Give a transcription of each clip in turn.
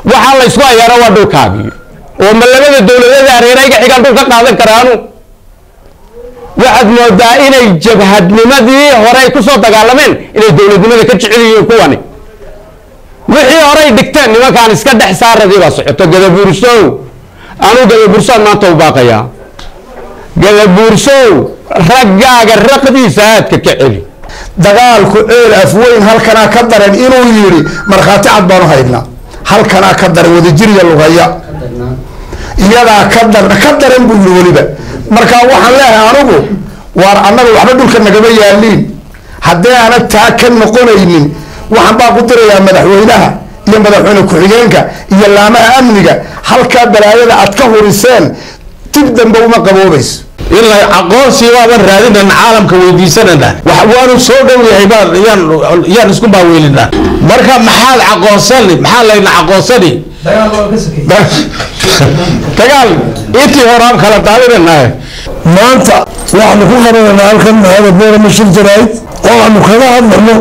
waxaa la ysku hayaana waa dhulkaagii oo ma labada dowladeeda hareerayga xigaan dhul ka qaadan karaanu waxaad moodaa inay jabhadnimadii hore ay kusoo dagaalameen inay dowladnimada ka jecel yihiin kuwani wixii horey dhigteen nimankaan iska dhex saaradii baa socoto gadabuursow anuu gadabuursoan maanta u baaqayaa gadabuursow raggaaga raqdiisa aadka ka celi dagaalku ceel afweyn halkanaa ka daran inuu yidhi markhaati cad baanu haynaa halkanaa ka daran wadajiriya lugaya iyadaa ka dar ka daran buu yidhi weliba marka waxaan leeyahay anigu waar annaga waxba dhulka nagama yaaliin haddii aanad taa ka noqonaynin waxaan baa ku dirayaa madaxweynaha iyo madaxweyne ku-xigeenka iyo laamaha amniga halkaa balaayada aad ka huriseen dib dambe uma qaboobayso ilaa aqoonsi waaban raadinana caalamka weydiisanana waanu soo dhow yahay baan yaan yaan isku baaweelinaa marka maxaad aqoonsani maxaa layna aqoonsani dagaal intii horaan kala daadinanahay maanta waxaanu ku qabanaynaa halkan mahada boorama shir jaraa'id oo aanu kaga hadlayno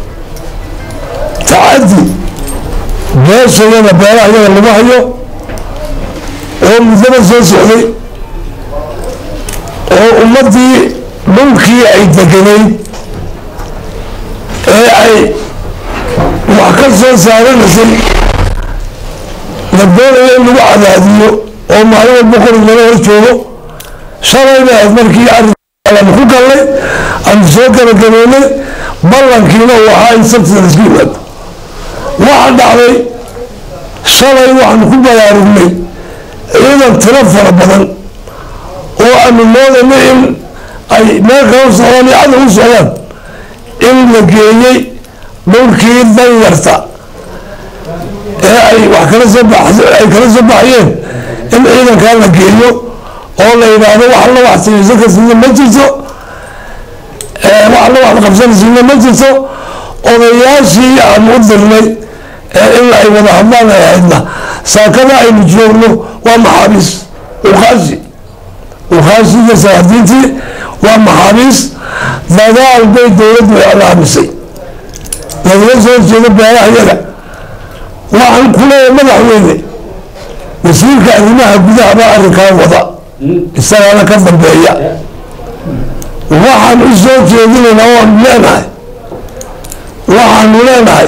tacaddi beeshayada beelaha yada lagu hayo oo muddada soo socday oo ummaddii dhulkii ay deganayd ee ay wax ka soo saaranaysay la doonaya in lagu cadaadiyo oo maalin walba qorig laga hor joogo shalayna ahayd markii arrinkaanu ku gallay aanu soo gabagabeynay ballankiina uu ahaa in sabtida laisku yimaado waxa dhacday shalay waxaanu ku baraarugnay ciidan tiro fara badan oo aanu moodayna in ay meel kala socdaan iyo cadow u socdaan in la geeyey dhulkii danyarta ee ay wax kala soo bax ay kala soo baxayeen in ciidankaa la geeyo oo la yidhaahdo wax alla wax samaysan karsiina ma jirto wax alla wax qabsanaysiina ma jirto odayaashii aanu u dirnay ee in ay wada hadlaan ay ahaydna saakada aynu joogno waa maxaabiis ukaashi ukhaashiga saadiintii waa maxaabiis dagaal bay dowladdu iclaamisay lagala soo jeedo beelaha yaga waxaan ku leeyahay madaxweyne wasiirka arrimaha gudaha baa arrinkaa wada isagaana ka dambeeya waxaan u soo jeedinaynaa waanu leenahay waxaanu leenahay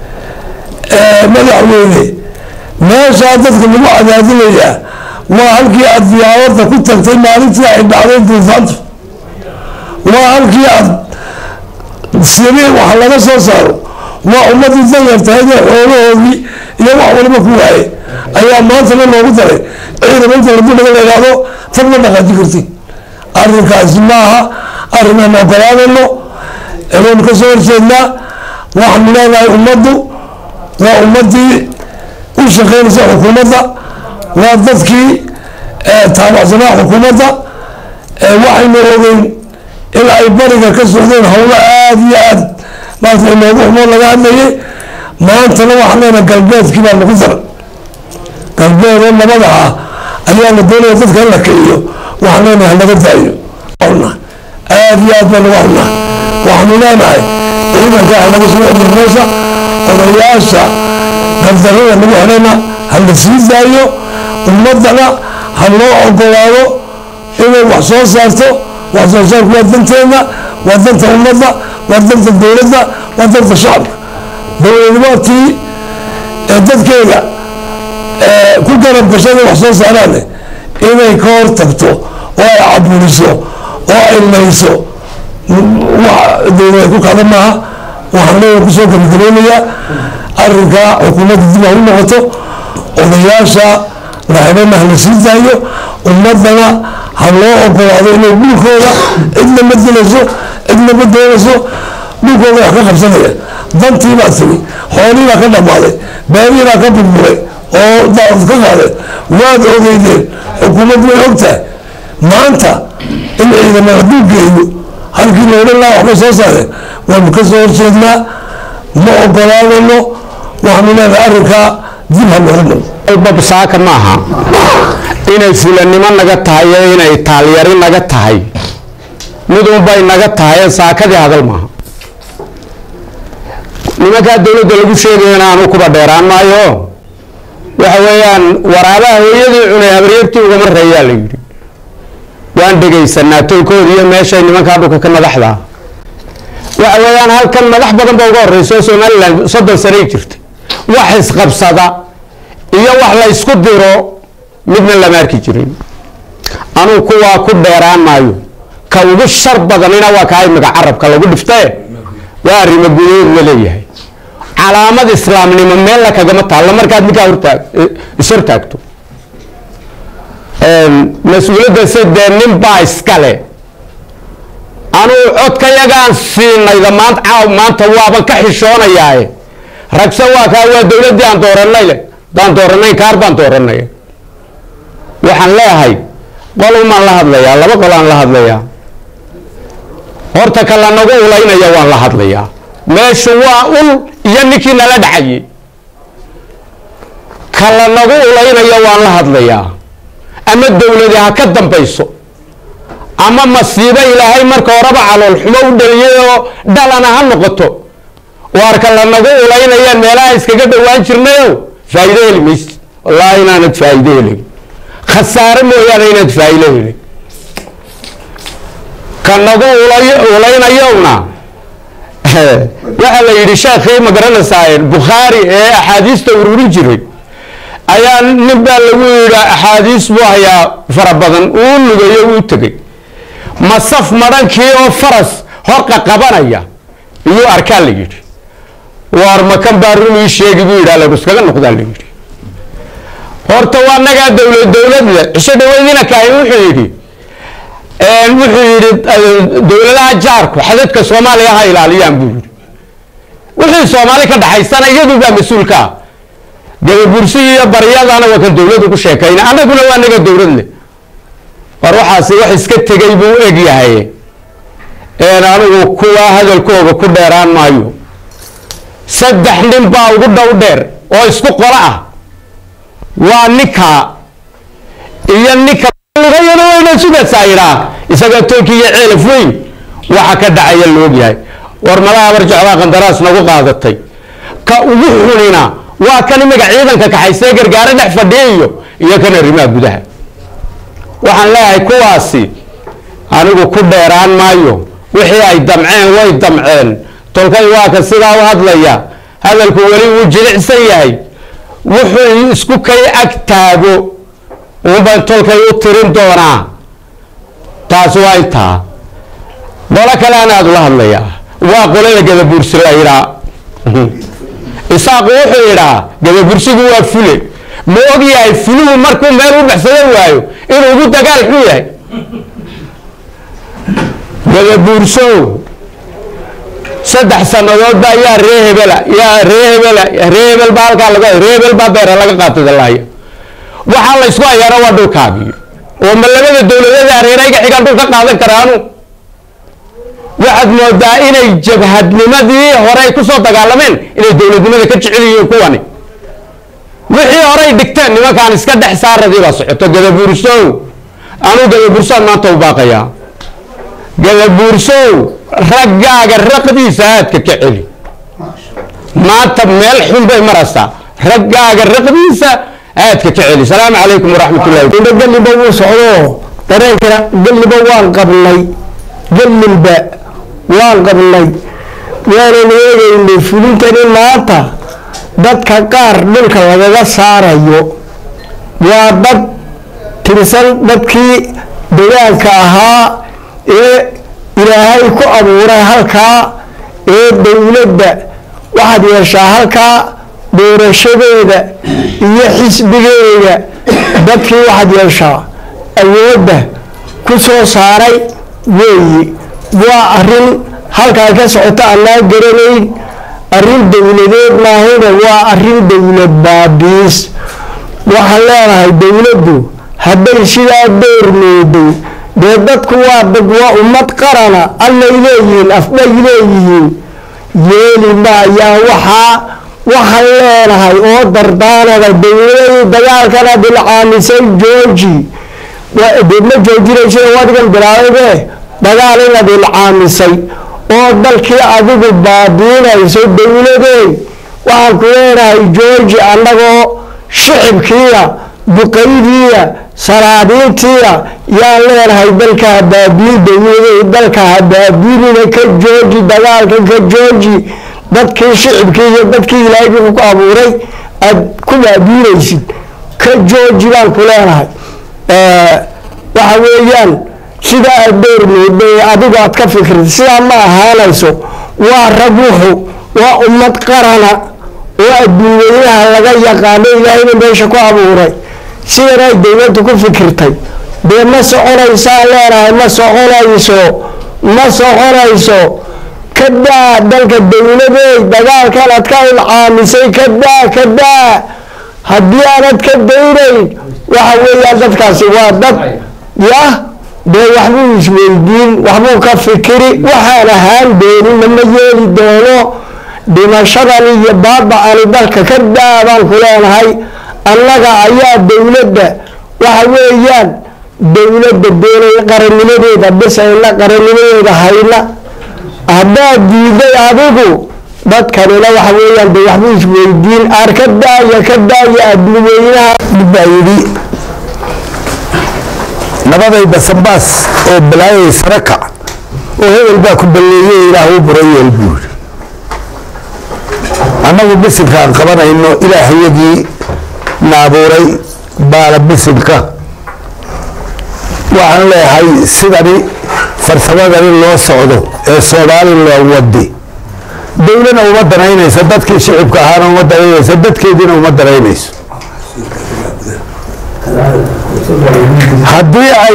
madaxweyne meeshaa dadka lagu cadaadinayaa waa halkii aad diyaaradda ku tagtay maalintii ay dhacday duufaantu waa halkii aad siri wax laga soo saaro waa ummadii danyartahaydee xoolahoodii iyo wax waliba ku waayay ayaa maantana loogu daray ciidan inta hadii laga leegaado tad ma dhaqaaji kartid arrinkaasi maaha arrin aan ogolaanayno inaynu ka soo horjeednaa waxaanu leenahay ummaddu waa ummadii u shaqeynaysa xukuumadda waa dadkii taabacsanaa xukuumadda waxaynu ogeyn in ay bariga ka socdeen howlo aada iyo aad maanta inoogu xumoo laga hadlayay maantana waxaan leenahay galbeedkii baa lagu daray galbeed oo nabada ah ayaa la doonaya dadka in la kiciyo waxaan leenahay laga daayo aada iyo aad baa lagu xunaa waxaanu leenahay ciidanka halaga soo celiyo meesha odayaasha gardarada lagu xidhayna ha la sii daayo ummadana ha loo ogolaado inay wax soo saarto wax soo saarku waa danteena waa danta ummadda waa danta dowladda waa danta shacabka dowladnimadkii ee dadkeeda ku garab gashada wax soo saaraan inay ka hor tagto oo ay caburiso oo ay layso dowlad ku kacda maaha waxaan leeyahay kusoo gabagabeynayaa arrinka xukuumadda dib ha u noqoto odayaasha laxidhana ha la sii daayo ummadana ha loo ogolaado inay dhulkooda cidna ma dilayso cidna ma doonayso dhulkooda wax ka qabsanaya dantii baa timi xoolii baa ka dhammaaday beerihii baa ka burburay oo daawad ka qaadeen waad ogeydeen xukuumaddu way og tahay maanta in ciidamada hadduu geeyo halkii loodhan laha waxbay soo saareen waanu ka soo horjeednaa ma ogolaanayno waxaanu leenahay arrinkaa dib ha looga noqdo babsaaka maaha inay fulanimo naga tahay iyo inay taalyari naga tahay midunbay naga tahay saakadii hadal maaha nimankaa dowladda lagu sheegayana aanu kuba dheeraan maayo waxa weeyaan waraabaha hooyadii cunay habaryartii ugama reeyaa la yidhi waan dhegaysanaa tolkooda iyo meeshay nimankaa dhulka ka madaxda waxa weeyaan halkan madax badan ba uga horeysa oo somalilan soddon sanay jirtay wax isqabsada iyo wax la ysku diro midna lama arki jirin anugu kuwaa ku dheeraan maayo ka ugu shar badanina waa kahay magac carabka lagu dhiftae waa arrimo gudahood la leeyahay calaamad islaamnimo meel la kagama taallo markaad ninkaa hortaag ishortaagto mas-uuliyadda se dee nin baa iskale anugu codkayagaan siinayda maanta caaw maanta waaban ka xishoonayaaye ragse waa kaa waa dowladdii aan dooranay le daan dooranay kaar baan dooranay waxaan leeyahay qolumaan la hadlayaa laba qolaan la hadlayaa horta ka lanagu ulaynaya waan la hadlayaa meeshu waa ul iyo ninkii nala dhacayay ka lanagu ulaynaya waan la hadlayaa ama dowladi ha ka dambayso ama masiibo ilaahay marka horeba calool xumo u dhaliyay oo dhalana ha noqoto waar ka lanagu ulaynayaan meelaha iskaga dhowaan jirnayo faa'iido heli maysid wallaahi inaanad faa'iido helin khasaare mooyaane inaad faa'iido helin ka nagu ulaynayowna waxaa la yidhi sheekhii ma garanaysaa bukhaari ee axaadiista ururin jiray ayaa nin baa lagu yidhi axaadiis buu hayaa fara badan uu lugayo uu tegey masaf madhankii oo faras horqa qabanaya iyuu arkaa la yidhi waar makan baa run ii sheegi buu yidhi alagu iskaga noqdaa la yidhi horta waa nagaa dowlad dowlad le cisho dhaweydina kaahin wuxuu yidhi wuxuu yidhi dowladaha jaarku xadadka soomaaliya ha ilaaliyaan buu yidhi wixii soomaali ka dhaxaysana iyadu baa mas-uulka ah gababursiga iyo baryadana waa kan dowladu ku sheekayna annaguna waa naga dowlad leh war waxaasi wax iska tegay buu eg yahay een anigu kuwa hadalkooga ku dheeraan maayo saddex nin baa ugu dhow dheer oo isku qolo ah waa ninka iyo ninka lugayada weyna sugaysaa yidhaa isaga tolki iyo ceelaf weyn waxa ka dhacaya loog yahay war malaha barjeclaa qandaraas nagu qaadatay ka ugu xunina waa kan imaga ciidanka kaxaysee gargaaro dhex fadhiya iyo iyo kan arrimaha gudaha waxaan leeyahay kuwaasi anigu ku dheeraan maayo wixii ay damceen way damceen tolkay waa ka sidaa u hadlaya hadalku weli wuu jilicsan yahay wuxuu isku kay ag taago unbaan tolkay u tirin doonaa taas waa intaa qolo kale anaad ula hadlayaa waa qolada gadabuursi la yidhaa isaaqu wuxuu yidhaa gadabursigu waa fule ma og yahay fuluhu markuu meel u baxsado waayo inuu ugu dagaal xun yahay gadabuursow saddex sannadood baa yaa ree hebela yaa ree hebela ree hebel baa halkaa laga ree hebel baa beera laga qaatay dalaaya waxaa la ysku hayaana waa dhulkaagii oo ma labada dowladada hareerayga xigaan dhul ka qaadan karaanu waxaad moodaa inay jabhadnimadii hore ay kusoo dagaalameen inay dowladnimada ka jecel yihiin kuwani wixii horey dhigteen nimankaan iska dhex saaradii baa socoto gadabuursow anuu gadabuursoan maanta u baaqayaa gadabuursow raggaaga raqdiisa aadka ka celi maanta meel xun bay maraysaa raggaaga raqdiisa aadka ka celi salaamu calaykum waraxmat ullahi geliba wuu socdo dareenka geliba waan qabnay gelilba waan qabnay waanan eegaynay fulintani maanta dadka qaar dhulka lagaga saarayo waa dad tirsan dadkii degaanka ahaa ee ilaahay ku abuuray halkaa ee dowladda waxaad yeeshaa halkaa doorashadeeda iyo xisbigeeda dadkii waxaad yeeshaa awoodda ku soo saaray weeyi waa arrin halkaa ka socota annaa garanayn arrin dowladeed maahayna waa arrin dowlad baabiis waxaan leenahay dowladdu hadday sidaa doormooday dee dadku waa dad waa ummad qarana allay leeyihiin afbay leeyihiin yeeli maayaan waxaa waxaan leenahay oo dardaanada dowladii dagaalkana bilcaamisay jooji dee ma joojinaysa wadigan bilaabaybe dagaal inaad ilcaamisay oo dalkii adigu baabiinayso dowladey waxaan ku leenahay jooji annagoo shicibkiiya duqaydiiya salaadiintiiya yaan leenahay dalka habaabiin dowladay dalka habaabiinina ka jooji dagaalka ka jooji dadkii shicibkii iyo dadkii ilaahay ku abuuray aad ku baabiinaysid ka jooji baan ku leenahay waxa weeyaan sidaa aad dheermooday adigu aad ka fikirta sidaa ma ahaanayso waa rag wuxu waa ummad qarana oo adduunyaynaha laga yaqaano ilaahayna meesha ku abuuray sidan ay dowladdu ku fikirtay dee ma soconaysaa leenahay ma soconayso ma soconayso ka daa dalka dowladeey dagaalkan aad ka ilcaamisay ka daa ka daa haddii aanad ka daynayn waxa weeyaan dadkaasi waa dad yah dee waxbuu isweydiin waxbuu ka fikiri waxaan ahaan doonina ma yeeli doono dhimashadan iyo baaba-ani dalka ka daa baan ku leenahay annaga ayaa dowladda waxa weeyaan dowladda doonay qarannimadeeda bisayna qarannimadeeda hayna haddaad diiday adigu dadkanina waxa weeyaan de waxbuu isweydiin aar ka daaya ka daaya adduweynaha mid baa yidhi nabaday basanbaas oo balaayay sare kac oo hebel baa ku balleeyey ilaah u burayeel buu yidhi annagu bisinkaan qabanayno ilaahayagii na abuuray baala bisinka waxaan leeyahay sidani farsamadani loo socdo ee soomaali loo wadi dowlana uma danaynaysa dadkii shicibka ahaana uma danaynaysa dadkeediina uma danaynayso haddii ay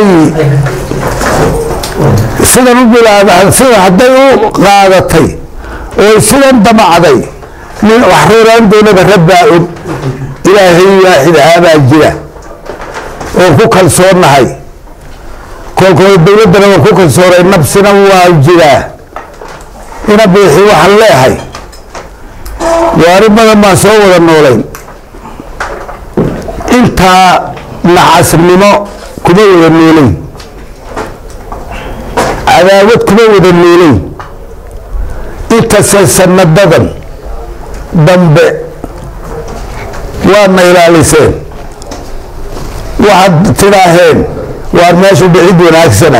sidan u bilaabaan sida hadday u qaadatay oo sidan damacday nin wax rooraan doonaba rabbaa og ilaahay waaxid ahaabaa jira oo ku kalsoonnahay kolkooda dowladdana waa ku kalsoonay nabsina waa jiraa ina biixi waxaan leehay waari badan baan soo wada noolayn intaa nacasnimo kuma wada noolayn cadaawad kuma wada noolayn intase sanadadan dambe waadna ilaaliseen waxaad tidhaaheen waar meeshu dhicid wanaagsana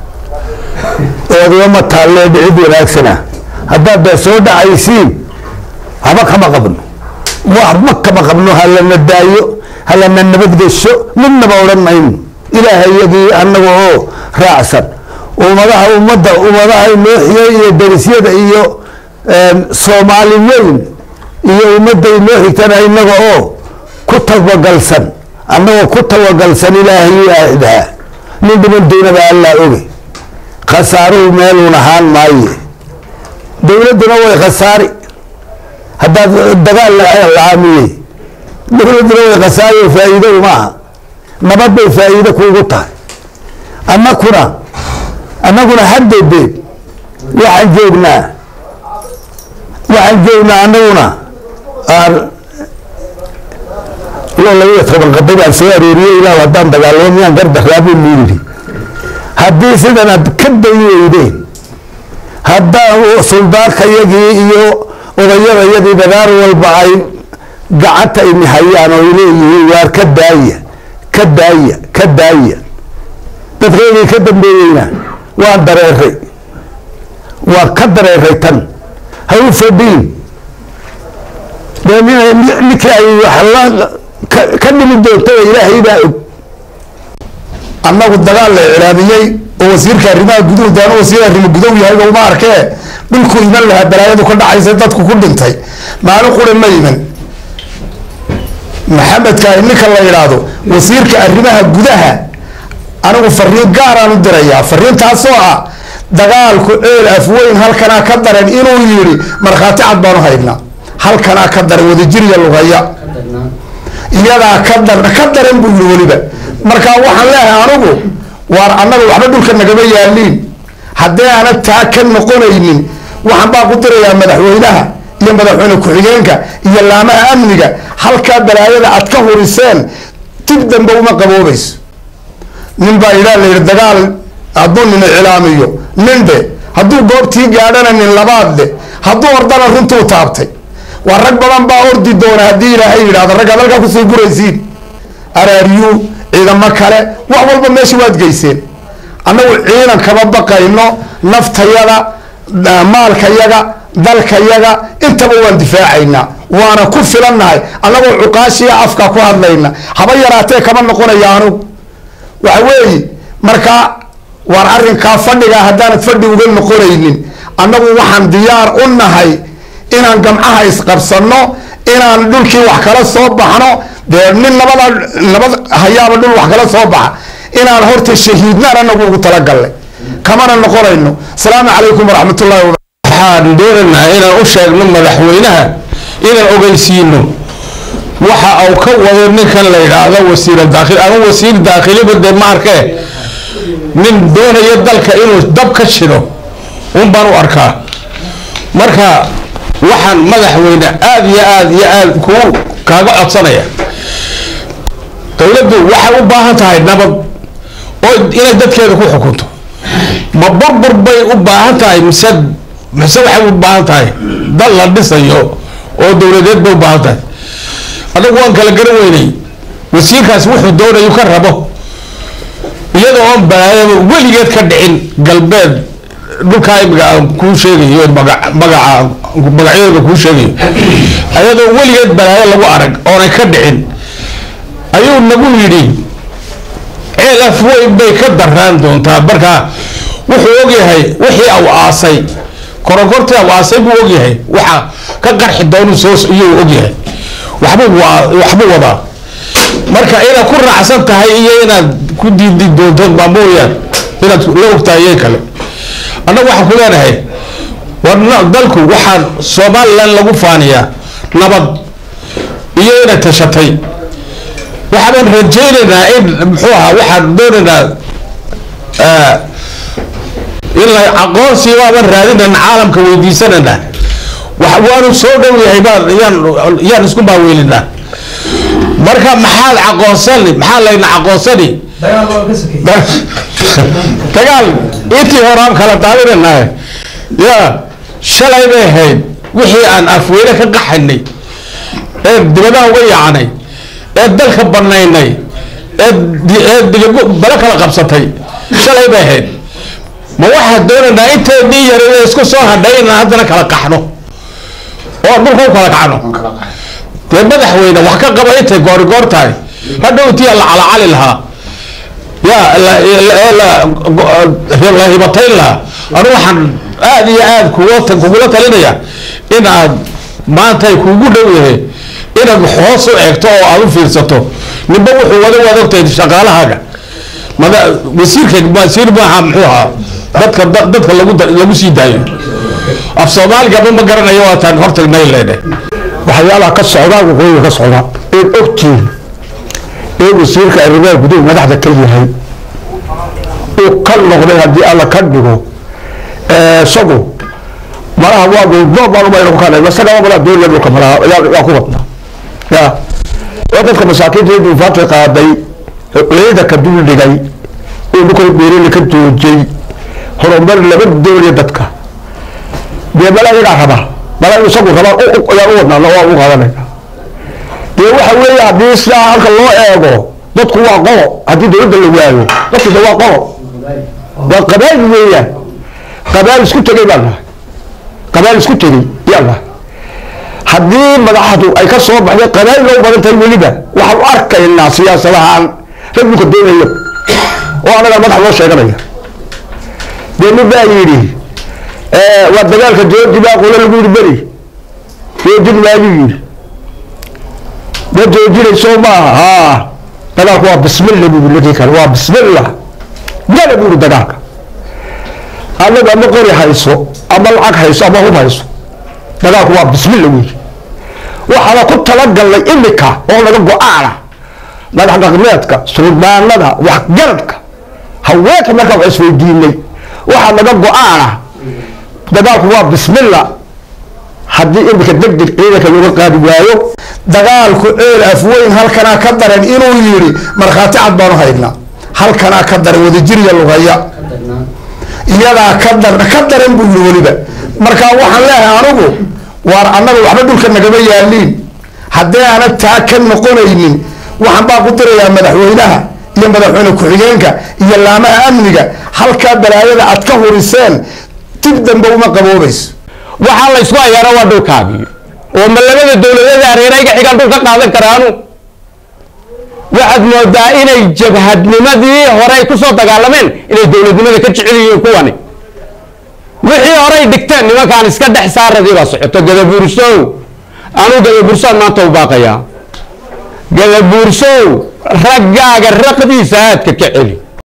oodama taallee dhicid wanaagsana haddaad bee soo dhacaysiin haba kama qabno waxba kama qabno halana daayo halana nabadgesho midnaba odhan mayno ilaahayagii annaga oo raacsan ummadaha ummadda ummadaha inooxiya iyo darisyada iyo soomaali weyn iyo ummadda inoo xigtana innaga oo ku tawagalsan annagoo ku tawagalsan ilaahay waaxidaha nin dhiman doonaba allaa oge khasaaruhu meeluun ahaan maaye dowladduna way khasaari haddaad dagaal lacaamiyey dowladduna way khasaari oo faa'iido uma aha nabad bay faa'iido kuugu tahay annakuna annaguna haddeedeed waxaan joognaa waxaan joognaa annaguna aan loo labaiyo toban qaday baan soo arooriyey ilaa haddaan dagaalamo miyaan gardarraabuu mu yidhi haddii sidan aad ka dayi weydeen haddaan suldaakayagii iyo odayadayadii dagaal walba ay gacanta ini hayaan oo leeyihiin waar ka daaya ka daaya ka daaya dadkaygii ka dambeeyeyna waan dareeray waan ka dareeray tan ha u fadhiin dee ninkii ay wax ka dhimi doontaba ilaahay baa og annagu dagaal la iclaamiyey oo wasiirka arrimaha guduhu daanu wasiir arrimo gudow yahayba uma arkee dhulku iman lahaa balaayadu ka dhacaysa dadku ku dhintay maalin qura ma iman maxamedka ninka la yidhaahdo wasiirka arrimaha gudaha anigu fariin gaaraan u dirayaa fariintaasoo ah dagaalku ceel afweyn halkanaa ka daran inuu yidhi markhaati cad baanu haynaa halkanaa ka daran wadajiriya lugaya iyadaa ka dar ka daran buu yidhi weliba markaa waxaan leehay anigu waar annaga waxba dhulka nagama yaaliin haddii aanad taa ka noqonaynin waxaan baa ku dirayaa madaxweynaha iyo madaxweyne ku-xigeenka iyo laamaha amniga halkaa balaayada aad ka huriseen dib dambe uma qaboobayso nin baa idhaa la yidhi dagaal hadduu nin iclaamiyo nin dhe hadduu goobtii gaadhana nin labaad le hadduu ordana runtuu taabtay waa rag badan baa ordi doona haddii ilaahay yidhahdo raggaad halkaa kusii guraysiin araaryu ciidamo kale wax walba meesha waad geyseen annagu ciidan kama baqayno naftayada maalkayaga dalkayaga intaba waan difaacaynaa waana ku filannahay annagoo cuqaashiya afka ku hadlayna haba yaraatee kama noqonaya anugu waxa weeye marka waar arrinkaa fadhigaa haddaanad fadhi uga noqonaynin annagu waxaan diyaar u nahay inaan gamcaha isqabsanno inaan dhulkii wax kala soo baxno dee nin nabada nabad hayaaba dhul wax kala soo baxa inaan horta shahiidnaan anagu ugu talagalnay kamana noqonayno asalaamu calaykum waraxmatullahi wa waxaan doonaynaa inaan u sheegno madaxweynaha inaan ogeysiino waxa uu ka wado ninkan la yidhaahdo wasiir daakhil ama wasiir daakhiliba dee ma arkee nin doonaya dalka inuu dab ka shido un baan u arkaa marka waxaan madaxweyne aada iyo aada iyo aada kuu kaaga codsanaya dowladdu waxay u baahan tahay nabad oo inay dadkeeda ku xukunto ma burbur bay u baahan tahay mise mise waxay u baahan tahay dal la dhisayo oo dowladeed bay u baahan tahay adagu waan kala garan weynay wasiirkaas wuxuu doonayu ka rabo iyadoo oon balaayaba weligeed ka dhicin galbeed dhulkaa imiga aan kuu sheegayo maga magaca magacyadooda kuu sheegayo iyadoo weligeed balaayo lagu arag oonay ka dhicin ayuu nagu yidhi ceel af weyn bay ka daraan doontaa marka wuxuu ogyahay wixii aw aasay koronkortii aw aasay buu ogyahay waxa ka qarxi doonu soo iyuu ogyahay waxbuu waa waxbuu wadaa marka inaad ku raacsan tahay iyo inaad ku diidi doonto baa mooyaan inaad la ogtahay iyo kale annagu waxaan ku leenahay war dalku waxaan somalilan lagu faaniyaa nabad iyo inay tashatay waxaan rajaynaynaa in muxuu ahaa waxaan doonaynaa in la aqoonsi baaban raadinayna caalamka weydiisanayna waanu soo dhow yahay baan yaan yaan isku baaweelinaa marka maxaad aqoonsani maxaa layna aqoonsani dagaal intii horaan kala daadinaynahay ya shalay bay ahayd wixii aan afweyne ka qaxaynay ee dibadaha uga yaacnay ee dalka banaynay ee digago balo kala qabsatay shalay bay ahayd ma waxaad doonaynaa inteedii yareed isku soo hadhay inaan haddana kala qaxno oo dhulka u kala kacno dee madaxweyne wax ka qaba intay goori goor tahay hadhow intii la calacali lahaa ya la hibatayn lahaa anu waxaan aada iyo aada kuga kugula talinaya in aad maantay kugu dhow yahay inaad hoos u eegto oo aada u fiirsato ninba wuxuu wada waad ogtahay shaqaalahaaga mada wasiirka wasiir maaha muxuu ahaa dadka dadka lagu lagu sii daayo af soomaaligaba ma garanayo waataan hortagnay leedhe waxyaalaha ka socdaa waqooyiga ka socda eed ogtiin ee wasiirka arrimaha guduhu madaxda ka yahay uu ka noqday haddii alla ka dhigo isagu malaha waa goobdoob baan umayna ku kaalay masagaba malaa doonaya dhulka malaha yaa ku wadnaa ya waa dadka masaakiinta duufaanta qaaday ciida ka dul dhigay oo dhulka beerele ka joojay horumar laba doonaya dadka dee malaa iyagaa raba malaa isagu rabaa ayaan u wadnaa waa u qaadanayna dee waxa weeye haddii sidaa halka loo eego dadku waa qolo haddii dowladda la waayo dadku de waa qolo waa qabaal weeyaan qabaal isku tegay baan nahay qabaal isku tegay yaan nahay haddii madaxdu ay ka soo baxday qabaal loo badan tahay weliba waxaan u arkaynaa siyaasadahaan rag dhulka doonayo oo anaga madax loo sheeganaya dee nin baa yidhi waa dagaalka jooji baa qolo lagu yidhi beri joojin maayuu yidhi ma joojinayso maaha haa dagaalku waa bismillah buu yidhi ninkii kale waa bismillah gala buu yidhi dagaalka anagu ama qori hayso ama lacag hayso ama hub hayso dagaalku waa bismillah buu yidhi waxaana ku talagalnay imika oo laga go-aana madax dhaqmeedka suldaanada waxgaradka haweenka markaa wax isweydiinay waxaa laga go-aana dagaalku waa bismillah haddii imika deg deg ciidanka looga qaadi waayo dagaalku ceel afweyn halkanaa ka daran inuu yidhi markhaati cad baanu haynaa halkanaa ka daran wadajiriya lugaya iyadaa ka dar ka daran buu yidhi weliba markaa waxaan leeyahay anigu waar annaga waxba dhulka nagama yaaliin haddii aanad taa ka noqonaynin waxaan baa ku dirayaa madaxweynaha iyo madaxweyne ku-xigeenka iyo laamaha amniga halkaa balaayada aad ka huriseen dib dambe uma qaboobayso waxaa la ysku hayaana waa dhulkaagii oo ma labada dowladeeda hareerayga xigaan dhul ka qaadan karaanu waxaad moodaa inay jabhadnimadii horey kusoo dagaalameen inay dowladnimada ka jecel yihiin kuwani wixii horey dhigteen nimankaan iska dhex saaradii baa socoto gadabuursow anuu gadabuursoan maanta u baaqayaa gadabuursow raggaaga raqdiisa aadka ka celi